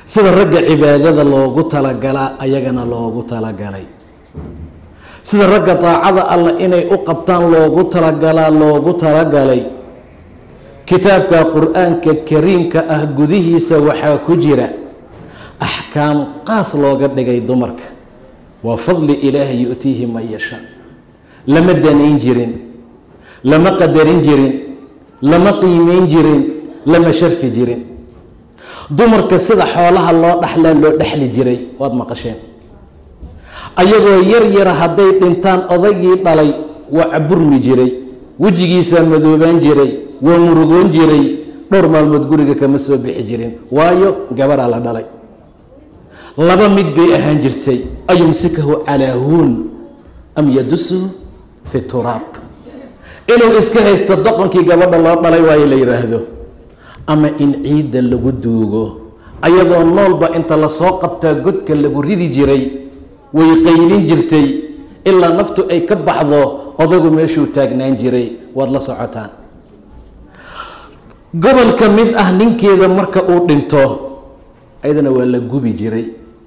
sida ragga cibaadada loogu talagalaa ayagana loogu talagalay sida ragga daacada allah inay u qabtaan loogu talagalaa loogu talagalay kitaabka qur-aanka kariimka ah gudihiisa waxaa ku jira axkaam qaas looga dhigay dumarka waa fadli ilaahi yu-tiihi man yashaa lama danayn jirin lama qadarin jirin lama qiimeyn jirin lama sharfi jirin dumarka sida xoolaha loo dhaxlaa loo dhexli jiray waad maqasheen ayagoo yar yara hadday dhintaan odaygii dhalay waa caburmi jiray wejigiisaa madoobaan jiray waa murugoon jiray dhowr maalmood guriga kama soo bixi jirin waayo gabaraa la dhalay laba mid bay ahaan jirtay ayumsikahu calaa huun am yadusuhu fi turaab inuu iska haysto doqonkii gabadha loo dhalay waayo la yidhaahdo ama in ciidda lagu duugo ayadoo noolba inta lasoo qabtaa godka lagu ridi jiray way qaylin jirtay ilaa naftu ay ka baxdo odagu meeshuu taagnaan jiray waad la socotaan gobol ka mid ah ninkeeda marka uu dhinto ayadana waa la gubi jiray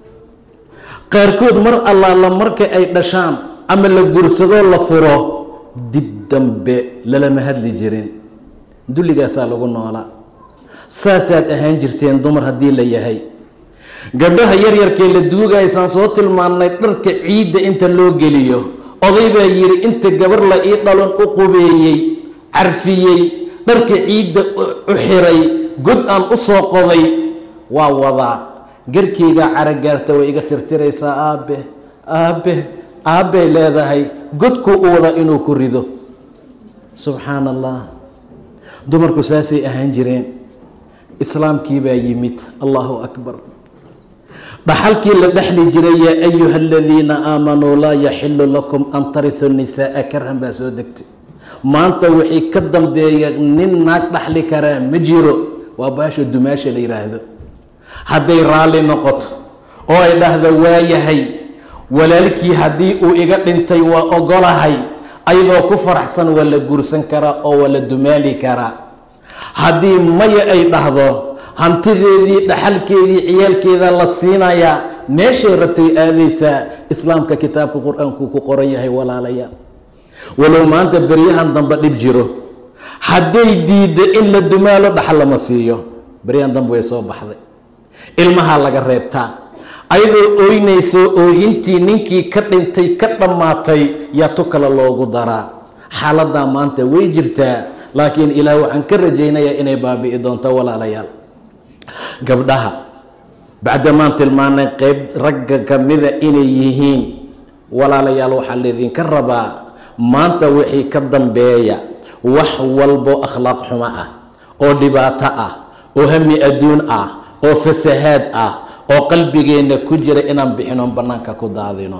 qaarkood mar allaala marka ay dhashaan ama la guursadoo la furo dib dambe lalama hadli jirin dulligaasaa lagu noolaa saasaad ahaan jirteen dumar haddii la yahay gabdhaha yaryarkee la duugaysaan soo tilmaannay dharka ciidda inta loo geliyo oday baa yidhi inta gabar la ii dhalon u qubeeyey carfiyey dharka ciidda u xiray god aan u soo qoday waa wadaa garkeygaa caragaarta way iga tirtiraysaa aabe aabe aabbay leedahay godkuu u wadaa inuu ku rido subxaana allah dumarku saasay ahaan jireen islaamkii baa yimid allahu akbar dhaxalkii la dhexli jiray yaa ayuha aladiina aamanuu laa yaxilu lakum an tarihu nisaaa karhan baa soo degtay maanta wixii ka dambeeya nin naag dhaxli karaa ma jiro waa baasha dumaasha la yidhaahdo hadday raalli noqoto oo ay dhahdo waayahay walaalkii haddii uu iga dhintay waa ogolahay ayadoo ku faraxsan waa la guursan karaa oo waa la dumaali karaa haddii maya ay dhahdo hantideedii dhaxalkeedii ciyaalkeeda la siinayaa meeshay rabtay aadaysaa islaamka kitaabka qur-aanku ku qoran yahay walaalayaal walow maanta beryahan dambe dhib jiro hadday diidda in la dumaalo dhaxal lama siiyo beryahan dambe way soo baxday ilmahaa laga reebtaa ayadoo ooynayso oohintii ninkii ka dhintay ka dhammaatay yaa tu kale loogu daraa xaaladdaa maanta way jirtaa laakiin ilaah waxaan ka rajaynayaa inay baabi'i doonto walaalayaal gabdhaha bacdamaan tilmaanay qeyb ragga ka mida inay yihiin walaalayaal waxaa laydinka rabaa maanta wixii ka dambeeya wax walbo akhlaaq xumo ah oo dhibaato ah oo hami adduun ah oo fasahaad ah oo qalbigeenna ku jira inaan bixinoon bannaanka ku daadino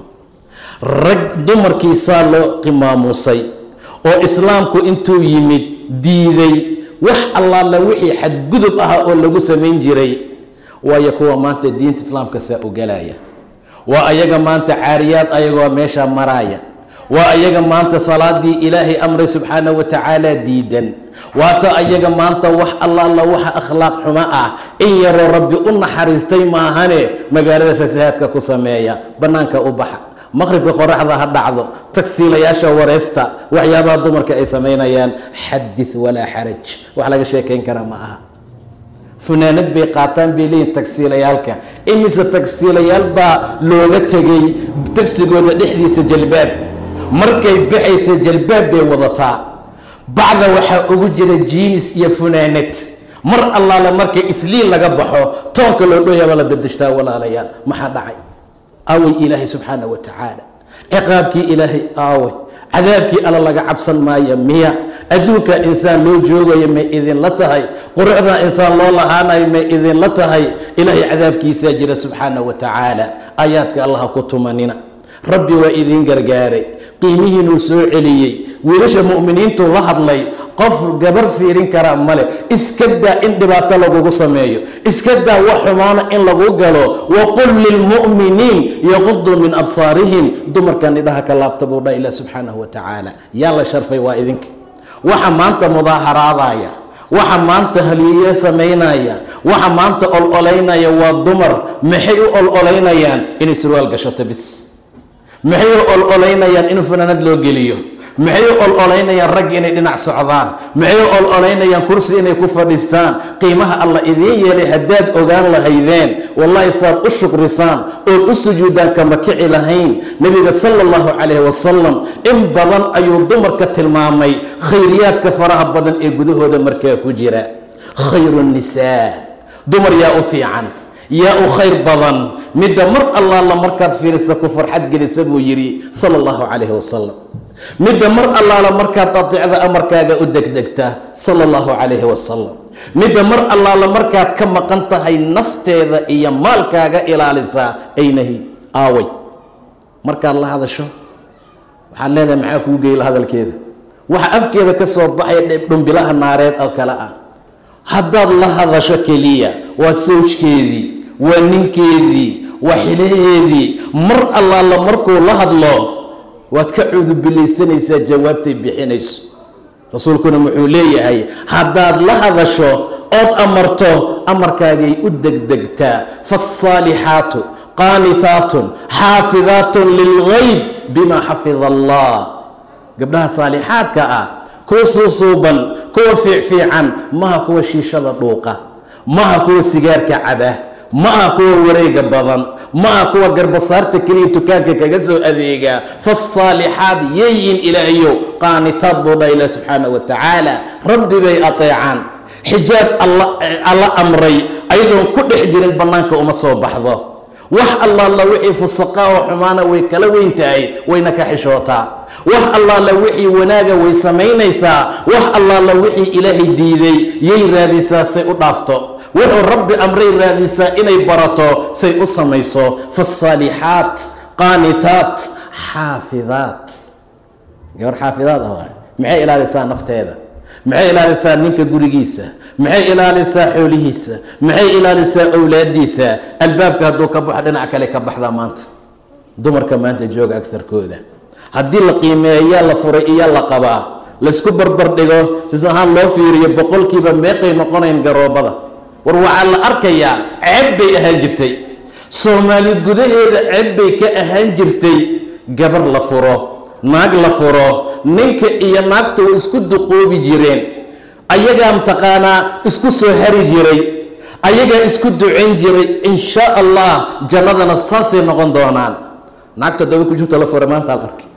rag dumarkiisaa loo qimaamusay oo islaamku intuu yimid diiday wax allaala wixii xadgudub ah oo lagu samayn jiray waayo kuwa maanta diinta islaamka saa ugalaya waa ayaga maanta caariyaad ayagoo meesha maraaya waa ayaga maanta salaadii ilaahay amray subxaana wa tacaala diidan waata ayaga maanta wax allaala waxa akhlaaq xumo ah in yaroo rabbi u naxariistay maahane magaalada fasahaadka ku sameeya bannaanka u baxa maqribka qoraxda ha dhacdo tagsiilayaasha wareysta waxyaabaha dumarka ay samaynayaan xadith walaa xaraj wax laga sheekayn karaa ma aha funaanad bay qaataan bay leeyihin tagsiilayaalka imise tagsiilayaal baa looga tegay tagsigooda dhexdiisa jalbaab markay baxaysa jalbaab bay wadataa bacda waxaa ugu jira jiinis iyo funaanad mar allaale markay isliin laga baxo toonka loo dhoyaaba la bedeshtaa walaalayaal maxaa dhacay aaway ilaahay subxaana wa tacaala ciqaabkii ilaahay aaway cadaabkii alla laga cabsan maayo miya adduunkaa insaan loo joogayo may idinla tahay qurucdaa insaan loo lahaanayo may idinla tahay ilaahay cadaabkiisaa jira subxaana wa tacaala aayaadka allaha ku tumanina rabbi waa idiin gargaaray qiimihiinuu soo celiyey wiilasha mu'miniintu la hadlay qof gabar fiirin karaa male iska daa in dhibaato lagugu sameeyo iska daa wax xumaana in lagu galo waqul lilmu'miniin yaquduu min absaarihim dumarkan idhaha ka laabta buu dha ilah subxaanahu wa tacaala yaa la sharfay waa idinka waxa maanta mudaaharaadaya waxa maanta haliye samaynaya waxa maanta ol-olaynaya waa dumar maxay u ol-olaynayaan inay surwaal gashato bis maxay u ol-olaynayaan in fanaanad loo geliyo maxay u ol-olaynayaan ragg inay dhinac socdaan maxay u ol-olaynayaan kursi inay ku fadhiistaan qiimaha alla idiin yeelay haddaad ogaan lahaydeen wallahi saad u shukrisaan ood u sujuudaan kama kici lahayn nebiga sala allahu calayhi wasalam in badan ayuu dumarka tilmaamay khayriyaadka faraha badan ee gudahooda markaa ku jira khayru nisaa dumar yaa u fiican yaa u khayr badan midda mar allaala markaad fiirisa ku farxad gelisa buu yidhi sala allahu calayhi wasalam midda mar allaala markaad adeecda amarkaaga u degdegta sala allahu calayhi wasalam midda mar allaala markaad ka maqan tahay nafteeda iyo maalkaaga ilaalisaa aynahi aaway markaad la hadasho waxaad leedahay maxaa kuu geyla hadalkeeda waxa afkeeda ka soo baxaya dhumbilaha naareed oo kale ah haddaad la hadasho keliya waa sawjkeedii waa ninkeedii waa xilaheedii mar allaala markuu la hadlo waad ka cuudubilaysanaysaa jawaabtay bixinayso rasuulkuna wuxuu leeyahay haddaad la hadasho ood amarto amarkaagay u degdegtaa faasaalixaatu qaanitaatun xaafidaatun lilgayb bima xafida allah gabdhaha saalixaadka ah kuwa suusuuban kuwa fiicfiican maha kuwa shiishada dhuuqa maha kuwa sigaarka caba ma-a kuwa wareega badan ma-a kuwa garbasaarta keliya dukaanka kaga soo adeega faasaalixaad yeeyin ilaahayow qaanitaad buu dha ilah subxaana wa tacaala rabbi bay ateecaan xijaab alla amray ayadoon ku dhex jirin bannaanka uma soo baxdo wax allaala wixii fusaqaa oo xumaana way kala weyn tahay wayna ka xishootaa wax allaala wixii wanaaga way samaynaysaa wax allaala wixii ilaahay diiday yay raadisaa say u dhaafto wuxuu rabbi amray raadisaa inay barato say u samayso faasaalixaat qaanitaat xaafidaat gabar xaafidaad ah waay maxay ilaalisaa nafteeda maxay ilaalisaa ninka gurigiisa maxay ilaalisaa xoolihiisa maxay ilaalisaa owlaadiisa albaabka hadduu ka baxo dhinac kale ka baxdaa maanta dumarka maanta jooga agarkooda haddii la qiimeeyaa la furay iyo la qabaa laysku barbar dhigo sisma ahaan loo fiiriyo boqolkiiba meeqay noqonayn garoobada war waxaa la arkayaa ceeb bay ahaan jirtay soomaali gudaheeda ceeb bay ka ahaan jirtay gabar la furo naag la furo ninka iyo naagta way isku duqoobi jireen ayagaa mataqaanaa isku soo hari jiray ayagaa isku ducayn jiray insha allah jannadana saasay noqon doonaan naag toddoba ku jirto la furay maanta al arkay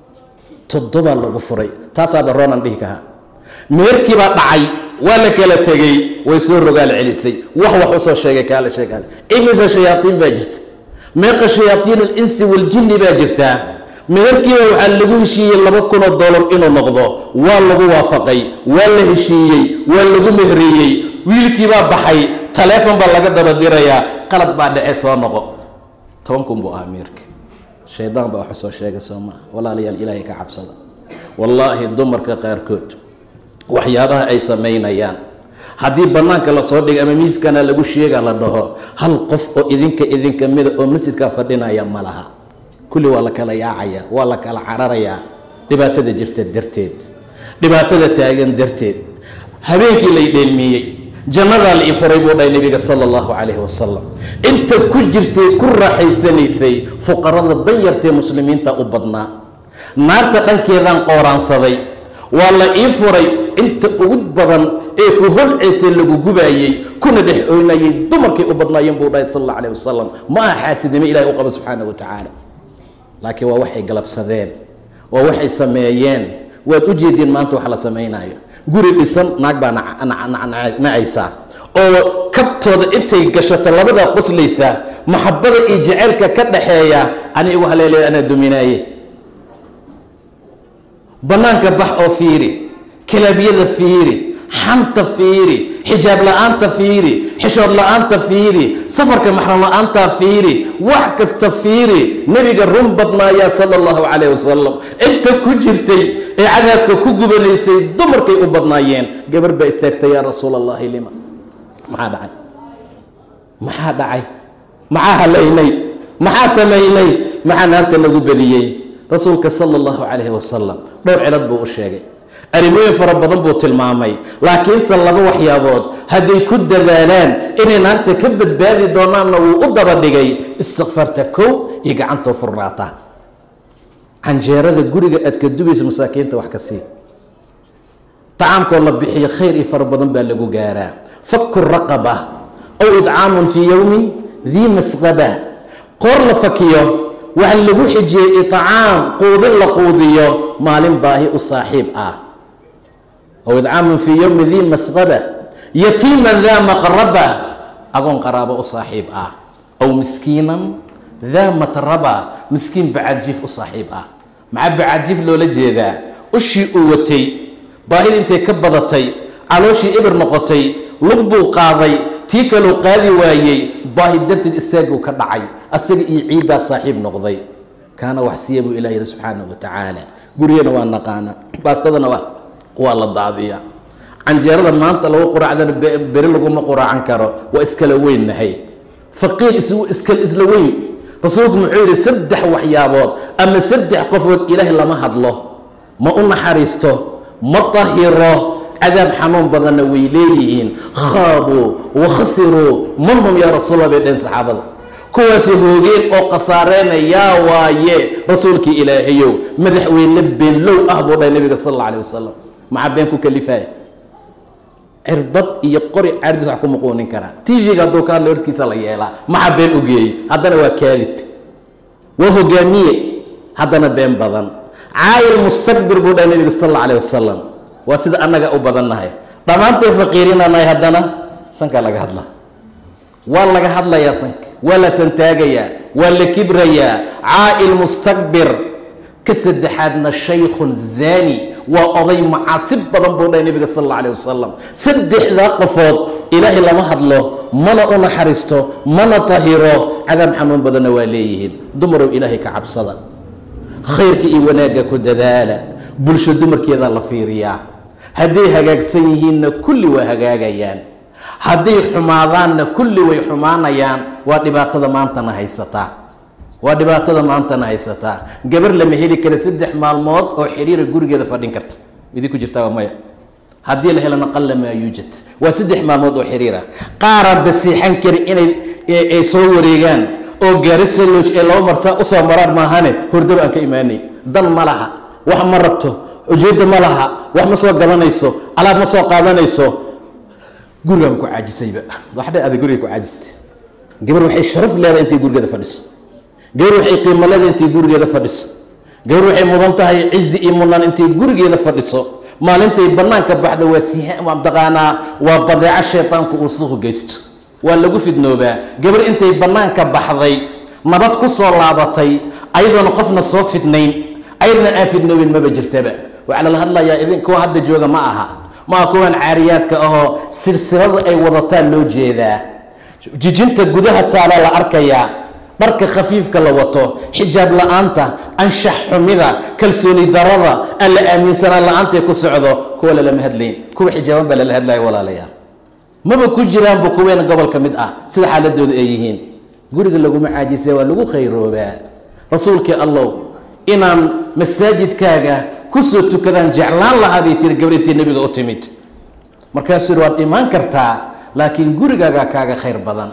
toddobaa lagu furay taasaaba roonan dhihi kahaa meerkiibaa dhacay waa la kala tegey way soo rogaal celisay wax wax usoo sheegay kaala sheegaada imise shayaaiin baa jirta meeqa shayaaiin alinsi waljinni baa jirtaa meherkiiba waxaa lagu heshiiyey laba kunoo dollar inuu noqdo waa lagu waafaqay waa la heshiiyey waa lagu mehriyey wiilkiibaa baxay taleefon baa laga daba dirayaa qalad baa dhace soo noqo toban kun buu ahaa meerka shaydaan baa wax soo sheegay soo maa walaalayaal ilaahay ka cabsada wallaahi dumarka qaarkood waxyaabaha ay samaynayaan haddii bannaanka lasoo dhigay ama miiskana lagu sheega la dhaho hal qof oo idinka idinka mida oo masjidkaa fadhinaya ma laha kulli waa la kala yaacaya waa la kala cararayaa dhibaatada jirta darteed dhibaatada taagan darteed habeenkii lay dheelmiyey jannadaa la ii furay buu dhahay nebiga sala allahu calayhi wasalam inta ku jirtay ku raaxaysanaysay fuqarada danyartae muslimiinta u badnaa naarta dhankeedaan qooraansaday waa la ii furay inta ugu badan ee ku holceysay lagu gubaayey kuna dhex oynayay dumarkay u badnaayeen buu dhahay sal alla calayh wasalam ma aha xaasidnimo ilahay u qaba subxaana wa tacaala laakiin waa waxay galabsadeen waa waxay sameeyeen waad u jeediin maanta wax la samaynayo guri dhisan naag baa nacaysaa oo kabtooda intay gashato labadaa qoslaysaa maxabada iyo jaceylka ka dhaxeeya ani igu haleelaya anaa duminaaye bannaanka bax oo fiiri kalaabyada fiiri xanta fiiri xijaab la-aanta fiiri xishood la-aanta fiiri safarka maxram la-aantaa fiiri wax kasta fiiri nebiga run badnaayaa sala allahu calayh wasalam inta ku jirtay ee cadaabka ku gubanaysay dumarkay u badnaayeen gabar baa istaagtay yaa rasuul allahi lima maxaa dhacay maxaa dhacay maxaa halaynay maxaa samaynay maxaa naarta lagu badiyey rasuulka sala allahu calayhi wasalam dhowr cilad buu u sheegay arrimooyin fara badan buu tilmaamay laakiinse laba waxyaabood hadday ku dadaalaan inay naarta ka badbaadi doonaanna wuu u daba dhigay istikfaarta kow iyo gacantoo furnaata canjeerada guriga aad ka dubayso masaakiinta wax ka sii tacaamkoo la bixiyo khayr iyo fara badan baa lagu gaaraa faku raqaba aw idcaamun fii yowmin dii masqaba qoor la fakiyo waxa lagu xijiyey icaam quudin la quudiyo maalin baahi u saaxiib ah aw idcaamun fii yowmi dii masqaba yatiiman daa maqraba agoon qaraabo u saaxiib ah aw miskiinan daa matraba miskiin bacaadjiif u saaxiib ah maxaa bacaadjiif loola jeedaa ushii uu watay baahida intay ka badatay calooshii ibir noqotay lug buu qaaday tii kaleu qaadi waayey baahi darteed istaaguu ka dhacay asaga iyo ciiddaa saaxiib noqday kaana wax siiya buu ilah yihi subxaana wa tacaala gurigana waa naqaana baastadana waa la daadiya canjeerada maanta lagu quraacdana beri laguma quraacan karo waa iskala weynnahay faqiir iskal isla weyn rasuulku muxuu yidhi saddex waxyaabood ama saddex qofood ilaahay lama hadlo ma u naxariisto ma tahiro cadaab xanuun badanna way leeyihiin khaabuu wa khasiruu man hum yaa rasuulla bay dheen saxaabada kuwaasi hoogeen oo khasaareynayaa waaye rasuulkii ilaahayow madaxweyne beenlow ah buu dhahay nabiga sal alla alih wasalam maxaa been ku kalifaya cirbad iyo qori caardis wax ku muquunin karaa tv-ga hadduu ka hadla horkiisa la yeelaa maxaa been u geeyey haddana waa kaadib waa hogaamiye haddana been badan caayil mustakbir buu dhahay nabiga sal alla alih wasalam waa sida annaga u badannahay dhammaantay faqiirinanahay haddana sankaa laga hadlaa waa laga hadlayaa sanka waa la santaagayaa waa la kibrayaa caa'il mustakbir ka saddexaadna shaykhun zaani waa oday macaasib badan buu dhahay nabiga sal alla alih wasalam saddexdaa qofood ilaahay lama hadlo mana u naxariisto mana tahiro cadaab xanuun badanna waa leeyihiin dumarow ilaahay ka cabsada khayrka iyo wanaagga ku dadaala bulsho dumarkeedaa la fiiriyaa hadday hagaagsan yihiinna kulli waa hagaagayaan hadday xumaadaanna kulli way xumaanayaan waa dhibaatada maantana haysataa waa dhibaatada maantana haysataa gabar lama heli kara saddex maalmood oo xiriira gurigeeda fadhin karta idinku jirtaaba maya haddii la helana qalla maa yuujad waa saddex maalmood oo xiriira qaaraan basiixan kari inay ay soo wareegaan oo gaarisa looj ee laba marsaa usoo maraan maahane hordaba aan ka imaanay dan ma laha wax ma rabto ujeedda ma laha wax ma soo gadanayso alaab ma soo qaadanayso gurigaan ku caajisayba waxdha ada guriga ku caajistay gabar waxay sharaf leedahay intay gurigeeda fadhiso gabar waxay qiimo leedahay intay gurigeeda fadhiso gabar waxay mudan tahay cizi iyo mudnaan intay gurigeeda fadhiso maalintay bannaanka baxda waa siha mataqaanaa waa badeeco shaytaanku uu suuqu geysto waa lagu fidnoobaa gabar intay bannaanka baxday nabad ku soo laabatay ayadoona qofna soo fidnayn ayadna aan fidnoobin maba jirtaba waxaa lala hadlayaa idin kuwa hadda jooga ma aha ma aha kuwan caariyaadka ahoo silsilada ay wadataan loo jeedaa jijinta gudaha taala la arkayaa dharka khafiifka la wato xijaab la-aanta anshax xumida kalsooni darada aan la aaminsanaan la-aantay ku socdo kuwa lalama hadlayn kuwa xijaaban baa lala hadlaya walaalayaal maba ku jiraanba kuweena gobol ka mid ah sida xaaladooda ay yihiin guriga laguma caajisay waa lagu khayroobaa rasuulkii allow inaan masaajidkaaga kusoo tukadaan jeclaan lahaa bay tiri gabrintii nebiga u timid markaasuu yidhi waad imaan kartaa laakiin gurigaagaa kaaga khayr badan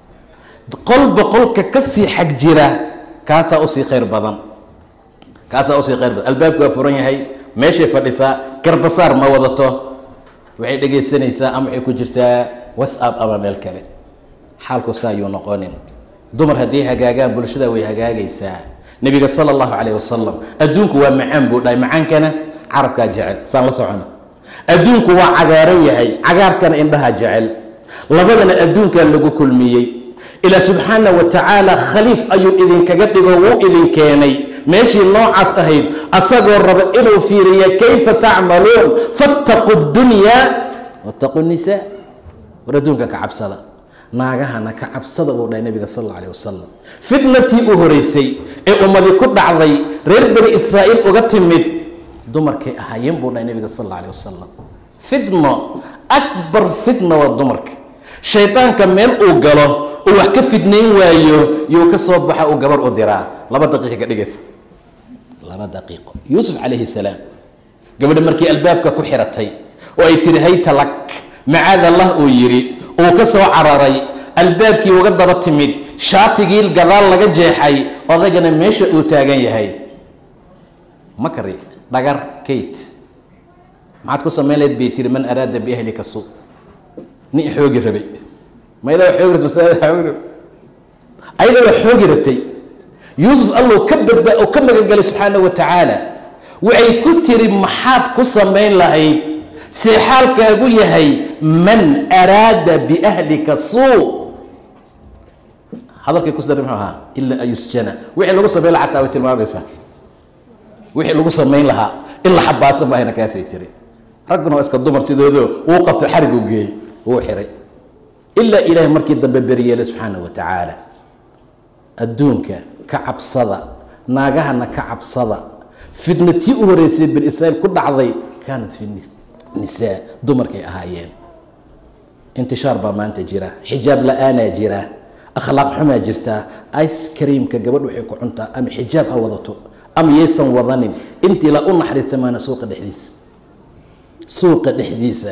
qolba qolka ka sii xag jira kaasaa usii khayr badan kaasaa usii khayr badan albaabku waa furan yahay meeshay fadhisaa garbasaar ma wadato waxay dhegaysanaysaa ama waxay ku jirtaa whatsapp ama meel kale xaalku saa ayuu noqonin dumar haddii hagaagaan bulshada way hagaagaysaa nebiga sala allahu calayh wasalam adduunku waa macaan buu dhahay macaankana carabkaa jecel saan la socona adduunku waa cagaaran yahay cagaarkana indhaha jecel labadana adduunkaa lagu kulmiyey ilaa subxaana wa tacaala khaliif ayuu idinkaga dhigo wuu idin keenay meeshii noocaas ahayd asagoo raba inuu fiiriya kayfa tacmaluun fattaqu dunyaa wattaqu nisaa war adduunka ka cabsada naagahana ka cabsada buu dhahay nabiga sal alla alih wasalam fitnatii u horeysay ee ummadi ku dhacday reer bani israa'iil uga timid dumarkay ahaayeen buu dhahay nabiga sal alla alih wasalam fitno akbar fitna waa dumarka shaydaanka meel uu galo uu wax ka fidnayn waayo yuu ka soo baxa uu gabar u diraa laba daqiiqa ka dhigaysa laba daqiiqo yuusuf calayhi salaam gabadha markii albaabka ku xiratay oo ay tiri hayta lak macaad allah uu yidhi uu ka soo cararay albaabkii uga daba timid shaatigii gadaal laga jeexay odagana meesha uu taagan yahay makari dhagar kate maxaad ku samayn lahayd bay tiri man araada biahlika suu nin xoogi rabay mayada xoogi rabtay masalada xoogi rabay ayada waa xoogi rabtay yuusuf allow ka badba oo ka magangelay subxaana wa tacaala waxay ku tiri maxaad ku samayn lahayd see xaalkaagu yahay man araada biahlika suu hadalkay ku sida muxuu ahaa ilaa an yusjana wixii lagu samayn lahaa xataa way tilmaamaysaa wixii lagu samayn lahaa in la xabaasa maahayna kaasay tiri ragguna waa iska dumar sidoodo wuu qabtay xarigu geeyey wuu xiray ilaa ilaahay markii dambe beryeelay subxaana wa tacaala adduunka ka cabsada naagahana ka cabsada fitna tii u horeysay bani israiil ku dhacday kaanat fi nisaa dumarkay ahaayeen intishaar baa maanta jira xijaab la-aanaa jira akhlaaq xumaa jirta ice creamka gabadh waxay ku cuntaa ama xijaab ha wadato ama yaysan wadanin intii la u naxariista maana suuqa dhexdiisa suuqa dhexdiisa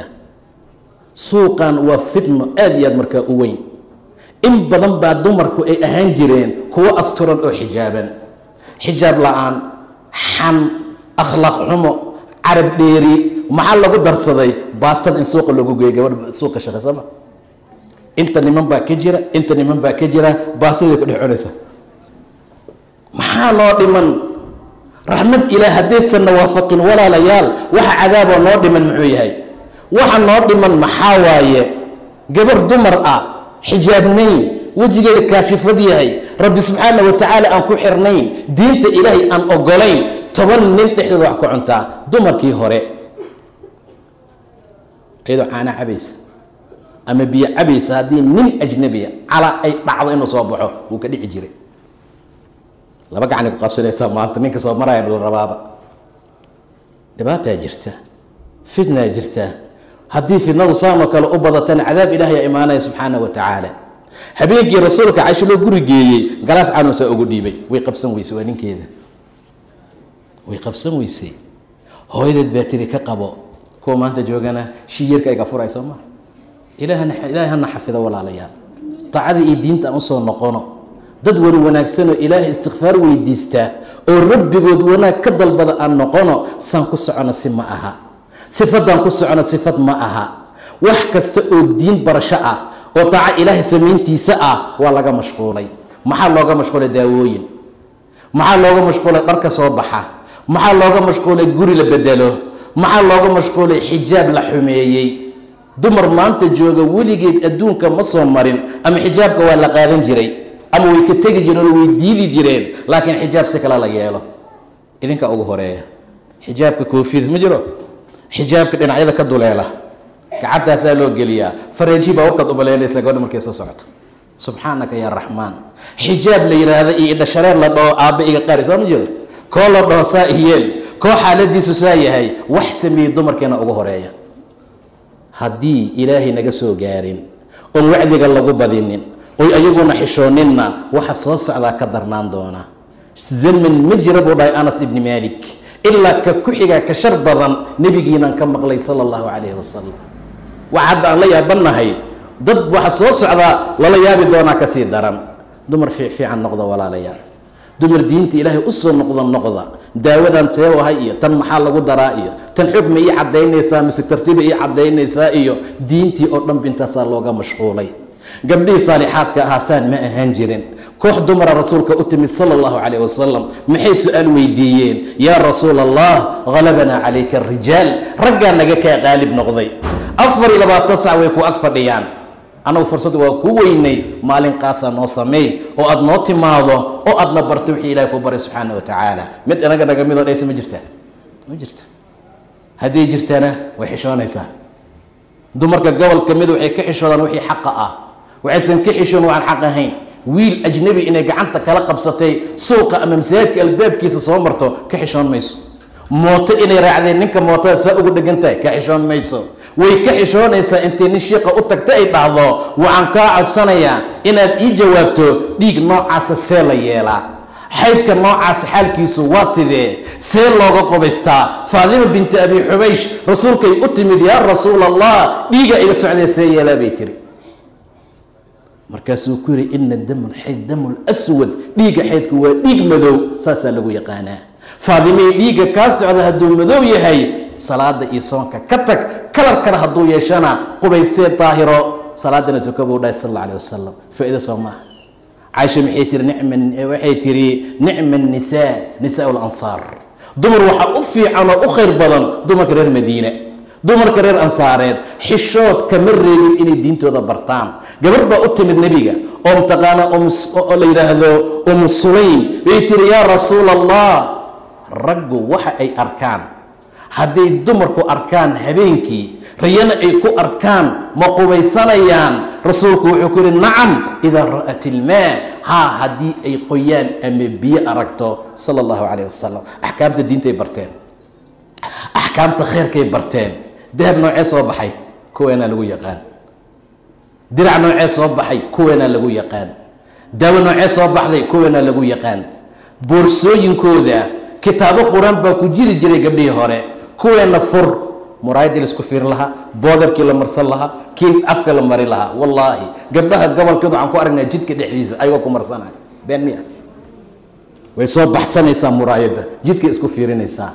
suuqan waa fitno aada iyo aad markaa u weyn in badan baa dumarku ay ahaan jireen kuwo asturan oo xijaaban xijaab la-aan xan akhlaaq xumo carab dheeri maxaa lagu darsaday baastada in suuqa loogu geeyo gabadh suuqa shaqaysama inta niman baa ka jira inta niman baa ka jira baastaday ku dhex cunaysa maxaa noo dhiman raxmad ilaah haddaysanna waafaqin walaalayaal waxa cadaaboo noo dhiman muxuu yahay waxa noo dhiman maxaa waaye gabar dumar ah xijaabnayn wejigeeda kaashifad yahay rabbi subxaana wa tacaala aan ku xirnayn diinta ilaahay aan ogolayn toban nin dhexdooda wax ku cuntaa dumarkii hore iyadoo caana cabaysa ama biyo cabaysa haddii nin ajnabiya calaa ay dhacdo inuu soo baxo wuu ka dhici jiray laba gacni ku qabsanaysa maanta ninka soo maraya dhul rabaaba dhibaataa jirta fitnaa jirta haddii fitnadu saanoo kale u badatana cadaab ilaahay imaanaya subxaana wa tacaala habeenkii rasuulka caisho loo guri geeyey galaas canuusaa ugu dhiibay way qabsan weysay waa ninkeeda way qabsan weysay hooyadeed baa tiri ka qabo kuwa maanta joogana shiyirka ayga furay soo maa ilaahay hana xafido walaalayaal taacada iyo diinta aan usoo noqono dad wan wanaagsanoo ilaahay istikfaar weydiistaa oo rabbigood wanaag ka dalbada aan noqono saan ku socono si ma aha sifadaan ku socono sifad ma aha wax kasta oo diin barasho ah oo taaca ilaahay samayntiisa ah waa laga mashquulay maxaa looga mashquulay daawooyin maxaa looga mashquulay dharka soo baxa maxaa looga mashquulay guri la bedelo maxaa looga mashquulay xijaab la xumeeyey dumar maanta jooga weligeed adduunka ma soo marin ama xijaabka waa la qaadan jiray ama way ka tegi jireen oo way diidi jireen laakiin xijaab si kale la yeelo idinka ugu horeeya xijaabka koofida ma jiro xijaabka dhinacyada ka duleela gacantaasaa loo geliyaa fareeji baa warkaad umaleynaysaa gabadha markay soo socoto subxaanaka yaa raxmaan xijaab la yidhaahda iyo idhashareer la dhaho aabba iga qari soo ma jiro koo la dhaho saa iyeel koo xaaladiisu saa yahay wax sameeyey dumarkeena ugu horeeya haddii ilaahay naga soo gaarin oon wacdiga lagu badinin oy ayaguna xishooninna waxa soo socdaa ka darnaan doona zaman ma jira buu dhahay anas ibni maalik ilaa ka ku xigaa ka shar badan nebigiinaan ka maqlay sala allahu calayhi wasalam waxa hadda aan la yaabannahay dad waxa soo socdaa lala yaabi doonaa kasii daran dumar fiicfiican noqda walaalayaal dumar diinta ilaahay usoo noqda noqda daawadan see ahay iyo tan maxaa lagu daraa iyo tan xukma ii cadaynaysaa mise tartiiba ii cadaynaysaa iyo diintii oo dhan bintaasaa looga mashquulay gabdhihii saalixaadka ahaa saan ma ahaan jirin koox dumara rasuulka u timid sala allahu calayh wasalam maxay su-aal weydiiyeen yaa rasuula allah halabanaa calayka arijaal raggaa naga kaa qaalib noqday afar iyo labaatan sac way ku ag fadhiyaan annagu fursad waa ku weynay maalin qaasaa noo sameey oo aad noo timaado oo aadna barto wixii ilahay ku baray subxaana wa tacaala mid inaga naga midoo dhaysa ma jirtaa ma jirto hadday jirtana way xishoonaysaa dumarka gobolka mid waxay ka xishoodaan wixii xaqa ah waxaysan ka xishoon waxaan xaq ahayn wiil ajnabi inay gacanta kala qabsatay suuqa ama masaajidka albaabkiisa soo marto ka xishoon mayso mooto inay raacdeen ninka mootada saa ugu dhegan tahay ka xishoon mayso way ka xishoonaysaa intay nin shiiqa u tagta ay dhahdo waxaan kaa codsanayaa inaad ii jawaabto dhiig noocaasa see la yeelaa xaydka noocaas xaalkiisu waa sidee see looga qubaystaa faadima binti abi xubaysh rasuulkay u timid yaa rasuul allah dhiiga iga socdee see yeelaa bay tiri markaasuu ku yidhi ina dam xayd damu lswad dhiigga xaydku waa dhiig madow saasaa lagu yaqaanaa faadimay dhiigga kaa socda hadduu madow yahay salaada iyo soonka ka tag kalarkana hadduu yeeshana qubaysee daahiro salaadana tuka buu dhahay sal alla alih wasalam faa-ida soo maaha caaisha maxay tiri nicma waxay tiri nicma nisaa nisaa lansaar dumar waxaa u fiican oo u khayr badan dumarka reer madiine dumarka reer ansaareed xishood kama reebin inay diintooda bartaan gabarh baa u timid nebiga oo mtaqaana oo la yidhaahdo umu sulaym bay tiri yaa rasuula allah raggu waxa ay arkaan hadday dumarku arkaan habeenkii riyana ay ku arkaan ma qubaysanayaan rasuulku wuxuu ku yihi nacam idaa ra'at ilmaa haa haddii ay qoyaan ama biyo aragto sala allahu calayh wasalam axkaamta diintay barteen axkaamta khayrkay barteen dahab noocee soo baxay kuweenaa lagu yaqaan dirac noocee soo baxay kuweenaa lagu yaqaan daawo noocee soo baxday kuweenaa lagu yaqaan boorsooyinkooda kitaabo qur-aan baa ku jiri jiray gabdhihii hore kuweena fur muraayadii laisku fiirin lahaa boodarkii la marsan lahaa kii afka la mari lahaa wallaahi gabdhaha gobolkeed waxaan ku aragnaa jidka dhexdiisa ayagoo ku marsanay been miya way soo baxsanaysaa muraayadda jidkay isku fiirinaysaa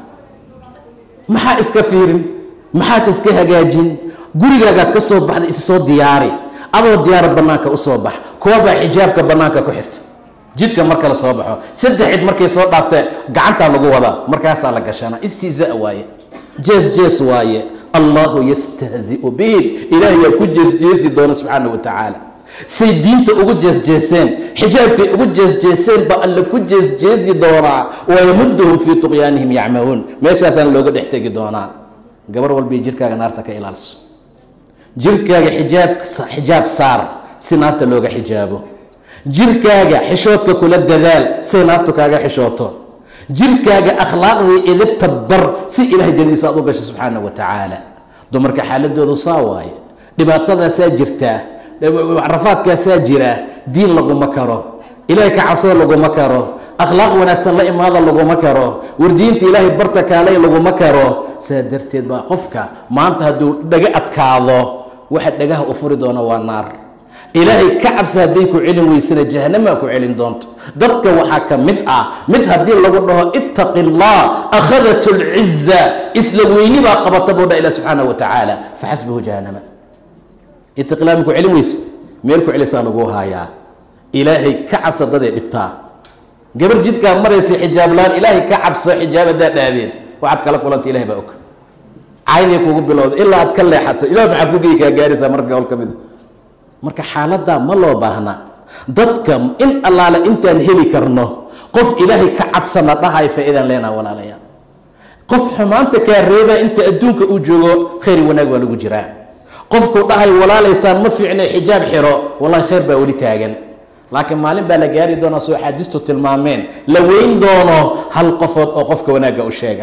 maxaa iska fiirin maxaad iska hagaajin gurigaagaad ka soo baxday isi soo diyaari adoo diyaara bannaanka u soo bax kuwabaa xijaabka bannaanka ku xirta jidka marka la soo baxo saddex cid markay soo dhaaftee gacantaa lagu wadaa markaasaa la gashanaa istihzaa waaye jees jees waaye allahu yastahziu bihim ilaahay yaa ku jeesjeesi doona subxaana wa tacaala say diinta ugu jeesjeeseen xijaabkay ugu jeesjeeseen ba alle ku jeesjeesi doonaa wayamuduhum fii tuqyaanihim yacmahuun meeshaasaan looga dhex tegi doonaa gabar walbai jirkaaga naarta ka ilaaliso jirkaaga xijaab xijaab saar si naarta looga xijaabo jirkaaga xishoodka kula dadaal say naartu kaaga xishooto jirkaaga akhlaaqdii idibta bar si ilahay jannadiisa aad u gasho subxaana wa tacaala dumarka xaaladoodu saa waaye dhibaatadaasaa jirtaa rafaadkaasaa jira diin laguma karo ilaahay ka cabsada laguma karo akhlaaq wanaagsan la imaada laguma karo wardiinta ilaahay barta kaalay laguma karo saa darteed baa qofka maanta hadduu dhaga adkaado waxa dhagaha u furi doona waa naar ilaahay ka cabsa hadday ku celin weysana jahanamaa ku celin doonto dadka waxaa ka mid ah mid haddii lagu dhaho ittaqi allah akhadat lciza isla weyni baa qabata buu dha ilah subxaana wa tacaala faxasbahu jahanama ittaqi allah ma ku celin weyse meel ku celisaa lagu haayaa ilaahay ka cabsa daday dhibtaa gabar jidkaa maraysa xijaab laan ilaahay ka cabso xijaab haddaa dhaadeen waxaad kala kulanta ilahay baa og cayday kugu bilowda ilaa aad ka leexato ilah maxaa kugey kaa gaaraysaa marka hol ka mida marka xaaladdaa ma loo baahna dadka in allaale intaan heli karno qof ilaahay ka cabsana dhahay faa-idaan leenaha walaalayaal qof xumaanta kaa reebaa inta adduunka uu joogo khayr wanaag waa lagu jiraa qofku dhahay walaalaysaan ma fiicno xijaab xiro wallahi khayr baa weli taagan laakiin maalin baa la gaari doonaa soo axaadiistu tilmaameen la weyn doono hal qofood oo qofka wanaagga u sheega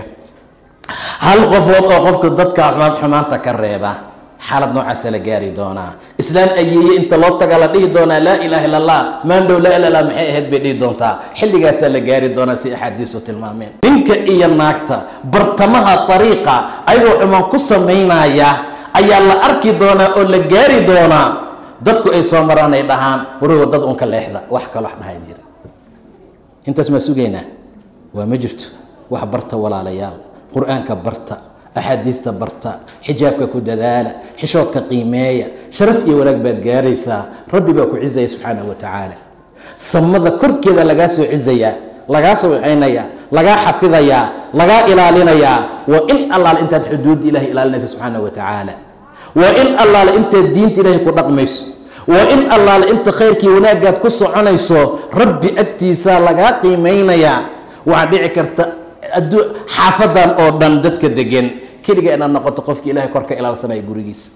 hal qofood oo qofka dadka xumaanta ka reeba xaalad noocaasa la gaari doonaa islaan ayeeye inta loo taga la dhihi doonaa laa ilaha illa allah maandhow laa ila lah maxay ahayd bay dhihi doontaa xilligaasaa la gaari doonaa si axaadiistu tilmaameen ninka iyo naagta bartamaha ariiqa ayagoo xumaan ku samaynaya ayaa la arki doonaa oo la gaari doonaa dadku ay soo maraan ay dhahaan wari wadada unka leexda wax kaloo wax dhahay jira intaas maa sugaynaa waa ma jirto wax barta walaalayaal qur-aanka barta axaadiista barta xijaabka ku dadaala xishoodka qiimeeya sharaf iyo wanaag baad gaaraysaa rabbi baa ku cizaya subxaanahu wa tacaala samada korkeeda lagaa soo cizayaa lagaa soo waxaynayaa lagaa xafidayaa lagaa ilaalinayaa waa in allaale intaad xuduudda ilahay ilaalinaysa subxaanahu wa tacaala waa in allaale intaad diinta ilaahay ku dhaqmayso waa in allaale inta khayrkii wanaagaad ku soconayso rabbi agtiisaa lagaa qiimeynayaa waxaa dhici karta xaafadan oo dhan dadka degan keliga inaad noqoto qofki ilahay kor ka ilaalsanaya gurigiisa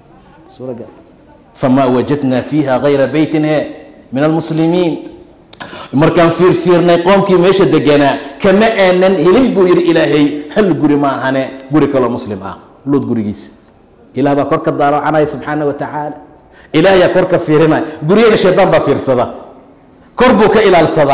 famaa wajadnaa fiiha hayra beytin he min almuslimiin markaan fiirfiirnay qoomkii meesha deganaa kama aanan helin buu yidhi ilaahay hal guri ma ahane guri kaloo muslim ah luud gurigiisa ilah baa kor ka daaloocanaya subxaana wa tacaala ilaahyaa kor ka fiirinaya guryaga shaydaan baa fiirsada kor buu ka ilaalsadaa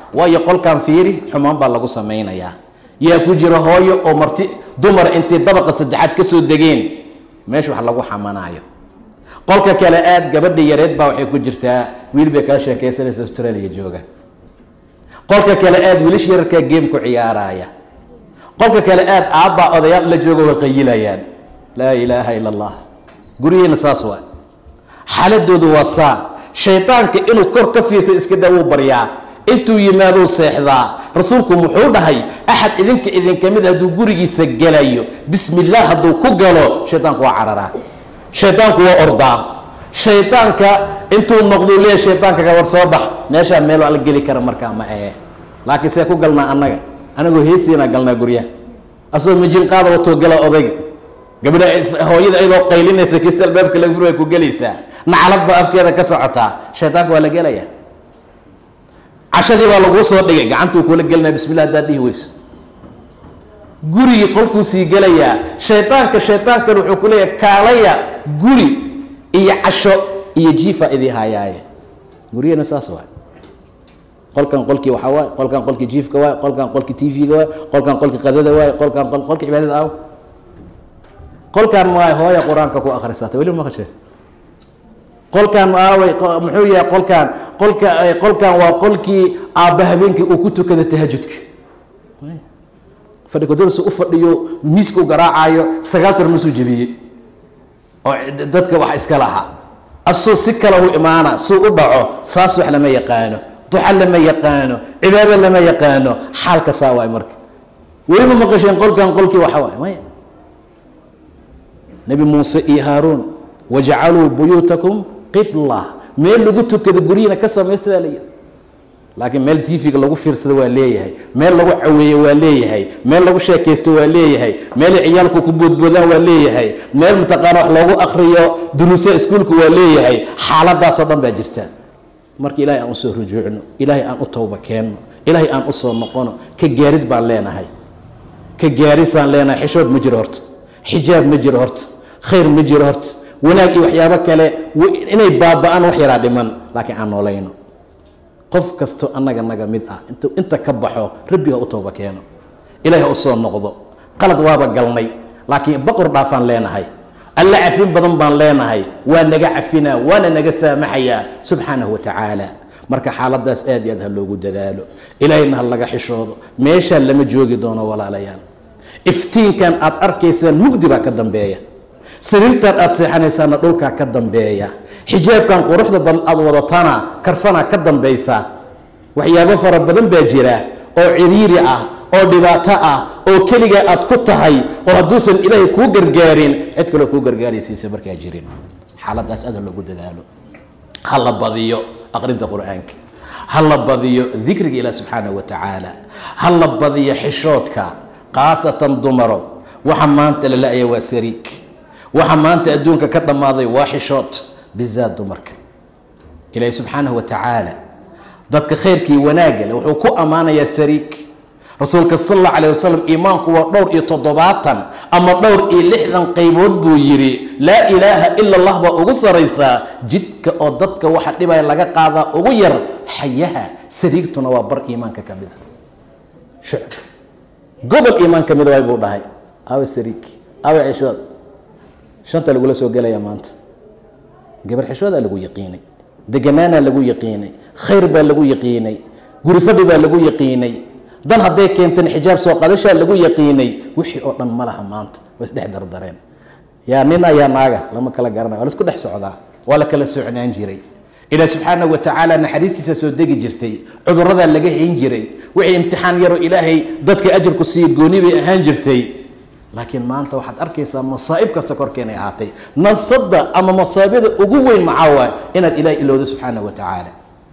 waayo qolkan fiiri xumaan baa lagu samaynayaa yaa ku jira hooyo oo marti dumar intay dabaqa saddexaad ka soo degeen meesha wax lagu xamanaayo qolka kale aad gabadha yareed baa waxay ku jirtaa wiil bay kaa sheekaysanaysa australia jooga qolka kale aad wiilish yararkaa game ku ciyaaraya qolka kale aad aabbaa odayaal la jooga way qayilayaan laa ilaaha ila allah guryihiina saas waa xaaladoodu waa saa shaydaanka inuu kor ka fiirsa iska daa wuu baryaa intuu yimaaduu seexdaa rasuulku muxuu dhahay axad idinka idinka mid hadduu gurigiisa gelayo bismi illaah hadduu ku galo shaydaanku waa cararaa shaydaanku waa ordaa shaydaanka intuu noqduu leeya shaydaanka ka war soo bax meeshaa meel ala geli kara markaa ma ee laakiin see ku galnaa annaga anagoo heesiinaa galnaa guryaha asagoo mijin qaada watoo gala odayga gabadha hooyada ayadoo qaylinaysa kista albaabka laga furaya ku gelaysaa naclad baa afkeeda ka socotaa shaydaanka waa la gelayaa cashadii baa laguu soo dhigay gacantuu kula gelinaya bismillah haddaad dhihi weyso gurigii qolkuu sii gelayaa shaydaanka shaydaankan wuxuu ku leeyahay kaalaya guri iyo casho iyo jiifa idii hayaaye guryahena saas waay qolkan qolkii waxaa waay qolkan qolkii jiifka waay qolkan qolkii tv-ga waay qolkan qolkii qadada waay qolkan qolkii cibaadada aaw qolkan waay hooya qur-aanka ku akhrisata weli maqashe qolkan aaway muxuu yahay qolkan qolka qolkan waa qolkii aabba habeenkii uu ku tukada tahajudka fadhi kudarsu u fadhiyo miiska u garaacayo sagaal tar masuu jebiyey oo dadka wax iska lahaa asuu si kale u imaana suu u dhaco saas wax lama yaqaano duxa lama yaqaano cibaado lama yaqaano xaalka saa waay marka weli ma maqasheen qolkan qolkii waxa waay maya nebi muuse iyo haaruun wajacaluu buyuutakum qibla meel lagu tukado guryihiina ka samaysta baa layidhi laakiin meel tv-ga lagu fiirsado waa leeyahay meel lagu caweeyo waa leeyahay meel lagu sheekaysto waa leeyahay meelay ciyaalku ku boodboodaan waa leeyahay meel mataqaana wax loogu akriyo duruusa iskuulka waa leeyahay xaaladaasoo dhan baa jirta marka ilaahay aan usoo rujuucno ilaahay aan u towba keenno ilaahay aan usoo noqono ka gaarid baan leenahay ka gaarisaan leenahay xishood ma jiro horta xijaab ma jiro horta khayr ma jiro horta wanaag iyo waxyaabo kale inay baaba-aan wax yaraa dhiman laakiin aan noolayno qof kasto annaga naga mid ah int inta ka baxo rabbiga u tooba keeno ilaah ha u soo noqdo qalad waaba galnay laakiin baqor dhaafaan leenahay alla cafin badan baan leenahay waa naga cafinaa waana naga saamaxayaa subxaanahu wa tacaala marka xaaladaas aad iyo aad ha loogu dadaalo ilaahayna ha laga xishoodo meeshaan lama joogi doono walaalayaal iftiinkan aad arkaysaan mugdi baa ka dambeeya sariirtan aad seexanaysaana dhulkaa ka dambeeya xijaabkan quruxda badan aad wadatana karfanaa ka dambaysa waxyaabo fara badan baa jira oo ciriiri ah oo dhibaato ah oo keligaa aad ku tahay oo hadduusan ilaahay kuu gargaarin cid kaloo kuu gargaaraysiisa markaa jirin xaaladaas aada loogu dadaalo ha la badiyo aqrinta qur-aanka ha la badiyo dikriga ilaah subxaanah wa tacaala ha la badiyo xishoodka khaasatan dumaro waxa maanta la la-aya waa sariig waxa maanta adduunka ka dhammaaday waa xishood bizaad dumarka ilaahi subxaanahu wa tacaala dadka khayrkii wanaagga le wuxuu ku ammaanayaa sariig rasuulka sal alla calah wasalam iimaanku waa dhowr iyo toddobaatan ama dhowr iyo lixdan qaybood buu yidhi laa ilaaha ila allah baa ugu saraysaa jidka oo dadka waxa dhibaya laga qaadaa ugu yar xayaha sariigtuna waa bar iimaanka ka mida shucb gobol iimaan ka mida waay buu dhahay awe sariig awe xishood shanta lagula soo gelaya maanta gabar xishoodaa lagu yaqiinay deganaanaa lagu yaqiinay khayr baa lagu yaqiinay guri fadhi baa lagu yaqiinay dan hadday keentan xijaab soo qadashaa lagu yaqiinay wixii oo dhan ma laha maanta way isdhex dardareen yaa nina yaa naaga lama kala garanaya waa la isku dhex socdaa waa la kala socnaan jiray ilaah subxaanahu wa tacaala naxariistiisa soo degi jirtay cuduradaa laga hayn jiray wixii imtixaan yaroo ilaahay dadka ajarku siiya gooni bay ahaan jirtay laakiin maanta waxaad arkaysaa masaa'ib kasta korkeenay ahaatay nasada ama masaabida ugu weyn maxaa waay inaad ilaah ilowdo subxaanahu wa tacaala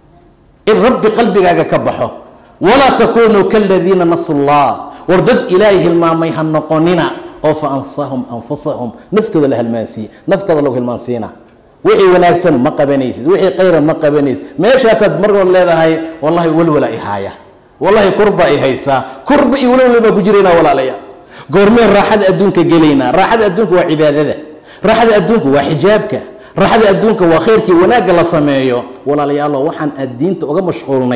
in rabbi qalbigaaga ka baxo walaa takunuu kaladiina nasu llah war dad ilaahay hilmaamay ha noqonina oo fa ansahum anfusahum naftooda la halmaansiiye naftooda lagu hilmaansiina wixii wanaagsan ma qabanaysid wixii khayran ma qabanaysid meeshaasaad margood leedahay wallahi walwala i haaya wallahi kurba i haysaa kurba iyo walwala baa ku jirayna walaalayaa goormeen raaxada adduunka gelaynaa raaxada adduunka waa cibaadada raaxada adduunka waa xijaabka raaxada adduunka waa khayrkii wanaagga la sameeyo walaalayaalo waxaan aad diinta uga mashquulnay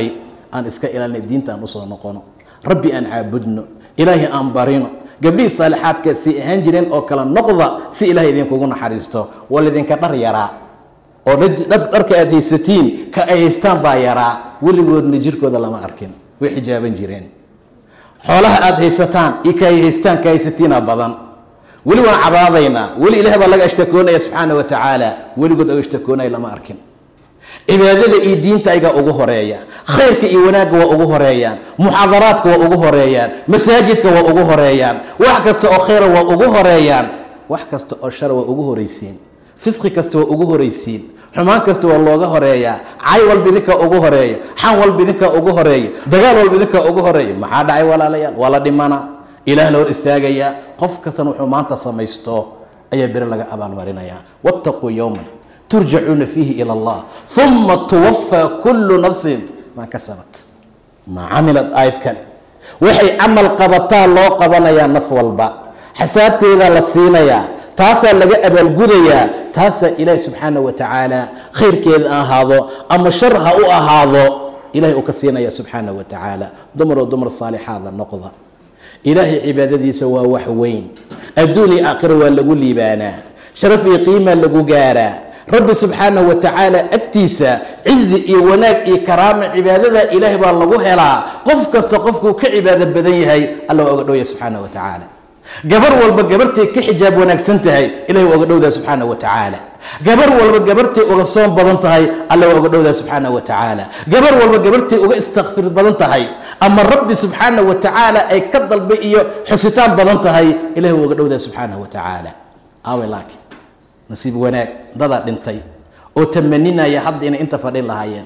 aan iska ilaalina diinta aan usoo noqono rabbi aan caabudno ilaahay aan barino gabdhihii saalixaadka si ahaan jireen oo kale noqda si ilahay idinkugu naxariisto waa laydinka dhar yaraa oo dharka aad haysatiin ka ay haystaan baa yaraa weligoodna jirkooda lama arkin way xijaaban jireen xoolaha aad haysataan iyo ka ay haystaan ka haysatiina badan weli waan cabaadaynaa weli ilaah baa laga ashtakoonaya subxaana wa tacaala weligood oga ashtakoonaya lama arkin cibaadada iyo diinta ayagaa ugu horeeya khayrka iyo wanaagga waa ugu horeeyaan muxaadaraadka waa ugu horeeyaan masaajidka waa ugu horeeyaan wax kasta oo khayra waa ugu horeeyaan wax kasta oo shara waa ugu horeysiin fisqi kasta waa ugu horeysiin xumaan kasta waa looga horeeyaa cay walba idinkaa ugu horeeya xan walba idinkaa ugu horeeya dagaal walba idinkaa ugu horeeya maxaa dhacay walaalayaal waa la dhimana ilaah la hor istaagayaa qof kastana wuxuu maanta samaysto ayaa beri laga abaalmarinayaa wattaquu yowman turjacuuna fiihi ila allah uma tuwafaa kullu nafsin maa kasabat maa camilad aayad kale waxay camal qabataa loo qabanayaa naf walba xasaabteedaa la siinayaa taasaa laga abaalgudayaa taasaa ilaahi subxaana wa tacaala khayrkeeda ha ahaado ama shar ha u ahaado ilahay uu ka siinaya subxaana wa tacaala dumaroo dumar saalixaada noqda ilaahay cibaadadiisa waa wax weyn adduun iyo aakhira waa lagu liibaanaa sharaf iyo qiimaa lagu gaaraa rabbi subxaanah wa tacaala agtiisa cizi iyo wanaag iyo karaama cibaadada ilaahay baa lagu helaa qof kasta qofkuu ka cibaado badan yahay alla waa oga dhowya subxaana wa tacaala gabar walba gabartay ka xijaab wanaagsan tahay ilahay waa oga dhowdaa subxaana wa tacaala gabar walba gabartay uga soon badan tahay alla waa oga dhowdaa subxaana wa tacaala gabar walba gabartay uga istakfir badan tahay ama rabbi subxaana wa tacaala ay ka dalbay iyo xusitaan badan tahay ilahay waa oga dhowdaa subxaana wa tacaala aawe laakiin nasiib wanaag dadaa dhintay oo tamaninaya hadda inay inta fadhin lahaayeen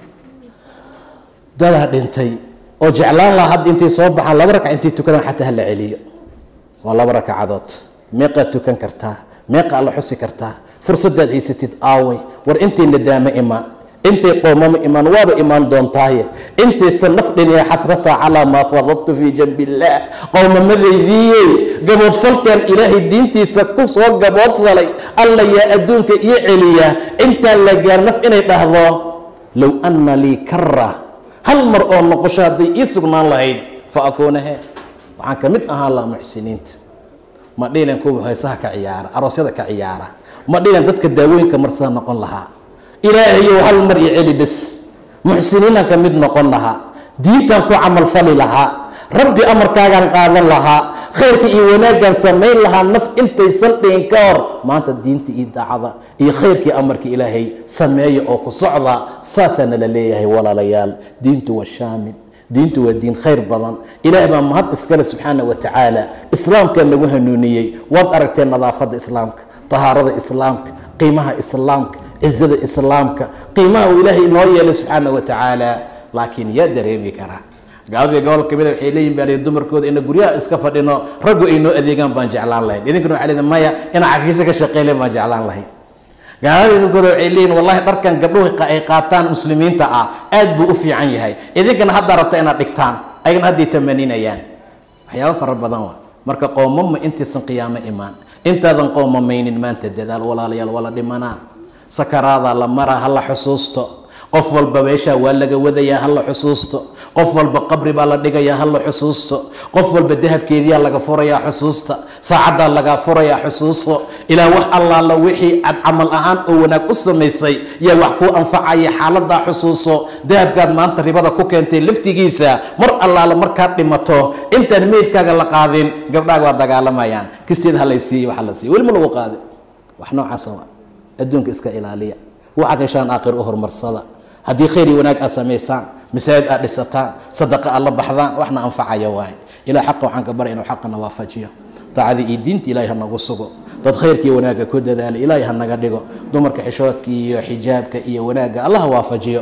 dadaa dhintay oo jeclaan lahaa hadda intay soo baxaan laba rakac intay tukadaan xataa hala celiyo waa laba rakacadood meeqaad tukan kartaa meeqa alla xusi kartaa fursadaad haysatid aaway war intay nadaamo imaan intay qoomamo imaan waaba imaan doontaaye intaysan naf dhiniya xasrata calaa maa faradtu fii janbi illaah qowmamadaydiiyey gaboodfalkan ilaahay diintiisa ku soo gaboodfalay alla yaa adduunka ii celiya intaan la gaar naf inay dhahdo low anna lii kara hal mar oo noqosho hadday ii sugnaan lahayd fa akuuna he waxaan ka mid ahaan lahaa muxsiniinta ma dhiilan kuwa heesaha ka ciyaara aroosyada ka ciyaara ma dhiilan dadka daawooyinka marsada noqon lahaa ilaahayow hal mar iyo celi bes muxsiniinaan ka mid noqon lahaa diintaan ku camalfali lahaa rabbi amarkaagaan qaadan lahaa khayrka iyo wanaaggaan samayn lahaa naf intaysan dhihin ka hor maanta diinta iyo daacada iyo khayrkii amarka ilaahay sameeya oo ku socda saasaa nala leeyahay walaalayaal diintu waa shaamil diintu waa diin khayr badan ilaah baa mahad iskale subxaana wa tacaala islaamkaa nagu hanuuniyey waad aragteen nadaafadda islaamka tahaarada islaamka qiimaha islaamka cizada islaamka qiimaha uu ilaahay inoo yeelay subxaana wa tacaala laakiin yaa dareemi karaa gaaladii gobol kamida waxay leeyihin baa dumarkooda ina guryaha iska fadhino raggu ay noo adeegaan baan jeclaan lahayn idinkuna waxaa leedahay maya inaa cafiisa ka shaqeylen baan jeclaan lahayn gaaladii dadkooda waxay leeyihin wallahi dharkan gabdhuhu ay qaataan muslimiinta ah aad buu u fiican yahay idinkana haddaa rabta inaad dhigtaan ayagana hadday tamaninayaan waxyaaba fara badan waa marka qoomama intaysan qiyaamo imaan intaadan qoomamaynin maanta dadaal walaalayaal waa la dhimanaa sakaraadaa la maraa ha la xusuusto qof walba meeshaa waa laga wadayaa ha la xusuusto qof walba qabri baa la dhigayaa ha la xusuusto qof walba dahabkeediyaa laga furayaa xusuusta saacaddaa lagaa furayaa xusuuso ilaa wax allaala wixii aad camal ahaan oo wanaag u samaysay yaa wax kuu anfacaya xaaladaa xusuuso dahabkaad maanta ribada ku keentay laftigiisa mar allaala markaad dhimato intaan meydkaaga la qaadin gabdhaaga waa dagaalamayaan kisteed ha lay siiye waxa la siiye weli ma lagu qaadin wax noocaasa waa adduunka iska ilaaliya waxaad heshaan aakhir u horumarsada haddii khayr iyo wanaag aad samaysaan masaajid aad dhisataan sadaqa aad la baxdaan waxna anfacaya waaye ilah xaqa waxaan ka baray inuu xaqana waafajiyo daacadii iyo diinta ilahay ha nagu sugo dad khayrka iyo wanaagga ku dadaala ilaahay ha naga dhigo dumarka xishoodka iyo xijaabka iyo wanaagga allah waafajiyo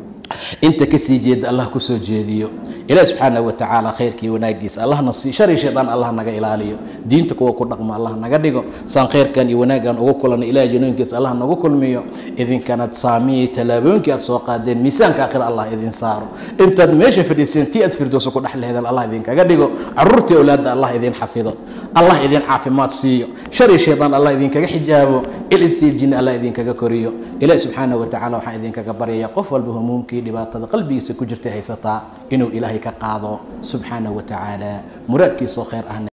inta kasii jeeda allah kusoo jeediyo ilaah subxaana wa tacaala khayrkii wanaagiisa allahna sii shari shaydaan allah naga ilaaliyo diinta kuwa ku dhaqmo allah naga dhigo saan khayrkan iyo wanaaggan ugu kulanno ilaah janooyinkiisa allah nagu kulmiyo idinkana saamiyey tallaabooyinkii aad soo qaadeen miisaanka aakhira allah idin saaro intaad meesha fadhiiseen tii aad firdowsa ku dhex lehedan allah idinkaga dhigo caruurtii awlaadda allah idin xafido allah idin caafimaad siiyo shari shaydaan allah idinkaga xijaabo ilisii jinni allah idinkaga koriyo ilaahi subxaana wa tacala waxaan idinkaga baryaya qof walba humuumkii dhibaatada qalbigiisa ku jirtay haysataa inuu ilaahay ka qaado subxaana wa tacaala muraadkiisoo khayr ahna